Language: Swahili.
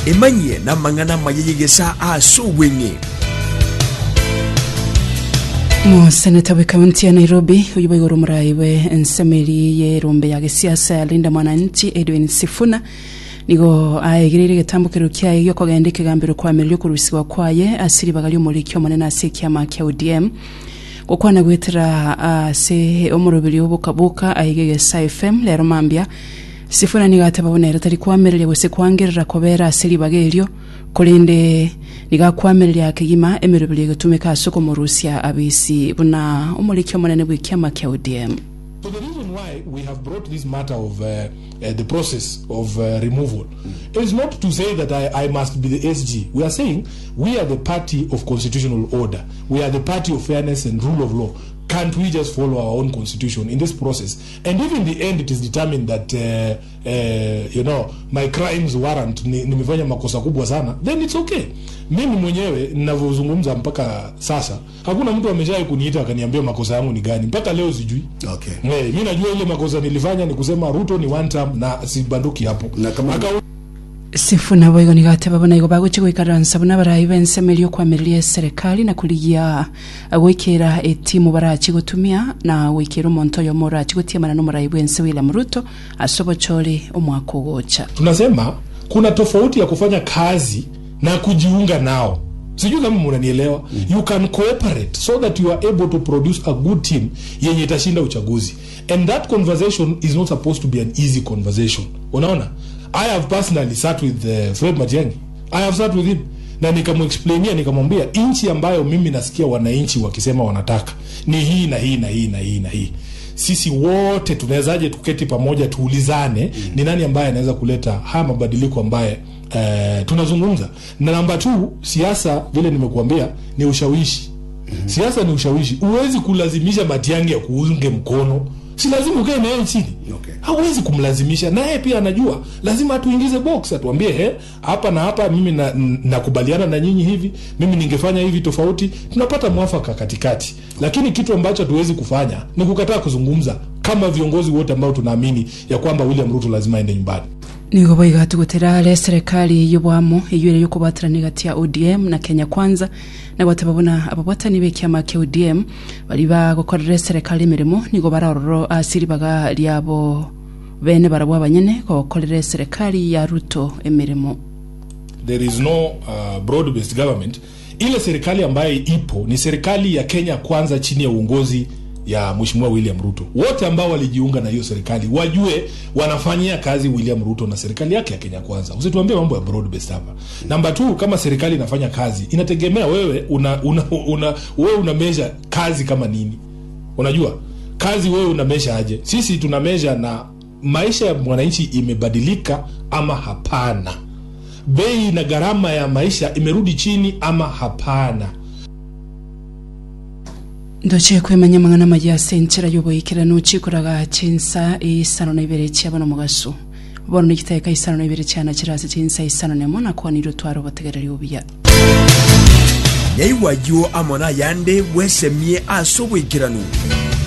emanyie na mang'ana mayeyegesa ase obweng'e museneta bwe kaunti ya nairobi uyu bwa iguru murai bwe ensemeri ye rumbe ya gisiasa ya linda mwananchi edwin sifuna nigo aegirire gitambukiro kiaye gio kogenda ikigambiro kwamirio kurusiwa kwaye asiribaga ry'umurikio munene ase ekiama kia odm gukwana gwitira ase omurubiri obukabuka aigegesa fm lero mambia sifuna nigateba bonere tari kwamiriria gose kwangirira kobera ase ribaga erio kurinde nigakwamiriria kigima emirubiri egitumika ase okumurusia abisi buna omurikio munene bwa ekiama kia odm So the reason why we have brought this matter of uh, uh, the process of uh, removal is not to say that I, I must be the SG. We are saying we are the party of constitutional order. We are the party of fairness and rule of law. Can't we just follow our own constitution in this process? And if in the end it is determined that uh, uh, you know my crimes warrant ni- nimefanya makosa kubwa sana, then it's okay. Mimi mwenyewe ninavyozungumza mpaka sasa, hakuna mtu ameshawahi kuniita akaniambia makosa yangu ni gani. Mpaka leo sijui. Okay. Eh, mi najua ile makosa nilifanya ni kusema Ruto ni one term na sibanduki hapo. Na kama- Aka- sifuna boigo nigateba bona igo bagoche goikaransa buna barai bensemeri okwamiriria eserikali na kurigia gwikira etimu barachi gutumia na gwikira omonto oyo morachi gutiamana nomorai bwense william ruto ase obochore omwaka ogocha tunasema kuna tofauti ya kufanya kazi na kujiunga nao sijui kama mnanielewa mm. you can cooperate so that you are able to produce a good team yenye itashinda uchaguzi and that conversation is not supposed to be an easy conversation unaona i have personally sat with uh, fred matiangi i have sat with him na nikamwexplainia nikamwambia nchi ambayo mimi nasikia wananchi wakisema wanataka ni hii na hii na hii na hii na hii sisi wote tunawezaje tuketi pamoja tuulizane mm. ni nani ambaye anaweza kuleta haya mabadiliko ambaye uh, tunazungumza na namba t siasa vile nimekuambia ni ushawishi mm-hmm. siasa ni ushawishi huwezi kulazimisha matiangi ya kuunge mkono si lazima ukae naye chini Okay. hauwezi kumlazimisha naye pia anajua lazima atuingize box atuambie he hapa na hapa mimi na- n- nakubaliana na, nyinyi hivi mimi ningefanya hivi tofauti tunapata mwafaka katikati lakini kitu ambacho hatuwezi kufanya ni kukataa kuzungumza kama viongozi wote ambao tunaamini ya kwamba william ruto lazima aende nyumbani nigo boiga tugutira ale serikali y'obwamo eyuire y'okubatirani gati ya odm na kenya kwanza na gwateba bona ababwatani b'ekiama kia odm bari bagokorera eserikali emirimo nigo bararorwo ase ribaga riabo bene barabwo abanyene gokorera eserikali ya ruto emirimo there is no uh, broad based government ile serikali ambayo ipo ni serikali ya kenya kwanza chini ya uongozi ya mheshimiwa william ruto wote ambao walijiunga na hiyo serikali wajue wanafanyia kazi william ruto na serikali yake ya kenya kwanza usituambie mambo ya broad based hapa namba t kama serikali inafanya kazi inategemea wewe una, una, una, wewe una measure kazi kama nini unajua kazi wewe una measure aje sisi tuna measure na maisha ya mwananchi imebadilika ama hapana bei na gharama ya maisha imerudi chini ama hapana ndoche kwemanya mang'ana magia ase enchera y'oboikirano chikoraga chinsa isano na ibere chiaba na omogaso bono nikitaeka isano na ibere chiana chira ase chinsa isano na emo nakwanire otwara obotegereri obuya nyaiwayo amo na yande bwesemie ase obwekirano